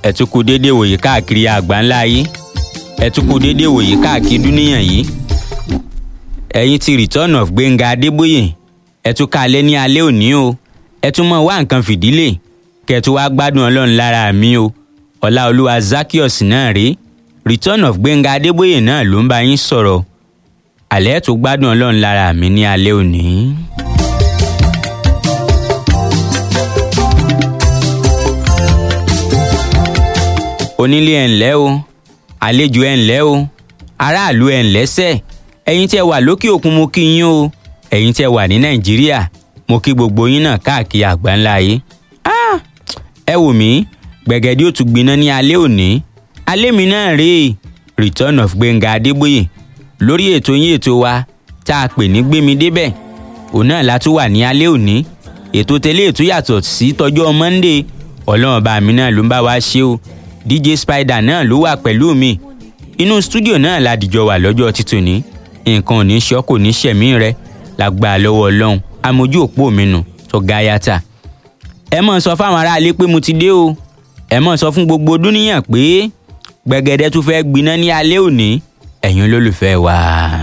ẹ tún kú déédéé wòye káàkiri àgbáńlá yìí ẹ tún kú déédéé wòye káàkiri dúníyàn yìí ẹ̀yin ti return of Gbẹ́ngà Adébóyè ẹ tún kalẹ̀ ní alẹ́ òní o ẹ tún mọ̀ wá nǹkan fìdílé kẹtù wá gbádùn ọlọ́run lára mi o ọláolúwa Zaccheaus náà rí return of Gbẹ́ngà Adébóyè náà ló ń bá yín sọ̀rọ̀ àlẹ́ tó gbádùn ọlọ́run lára mi ní alẹ́ òní. onílé ẹ̀ ńlẹ́ o àlejò ẹ̀ ńlẹ́ o aráàlú ẹ̀ ńlẹ́ sẹ́ ẹ̀yin tẹ́ wà lókè òkun mo kí yín o ẹ̀yin tẹ́ wà ní nàìjíríà mo kí gbogbo yín náà káàkiri àgbáńlá yìí. ẹ wò mí gbẹ̀gẹ́dẹ́ ó tún gbiná ní alẹ́ òní alẹ́ mi náà rèé return of Gbẹ́ngà Adébóyè lórí ètò yín ètò wa tá a pè ní gbémi débẹ̀ òun náà la tún wà ní alẹ́ òní ètò tẹ́lẹ̀ ètò yàtọ̀ sí tọjọ́ Monday ọlọ́run bá mi náà ló ń bá wa ṣe o DJ Spider náà ló wà pẹ̀lú mi inú stúdíò náà la dìjọ wà lọ́jọ́ títòní nǹkan ò ní ṣọ́ kò ní ṣẹ̀mí rẹ lágbà lọ́wọ́ ọlọ́run amójú òpó mi nù tó ga yàtà. ẹ mọ̀ sọ fáwọn aráalé pé mo ti dé o ẹ mọ̀ sọ fún gbogbo dúníyàn pé gbẹ̀gẹ̀dẹ̀ tún fẹ́ gbiná ní alẹ́ òní ẹ̀yin olólùfẹ́ wa.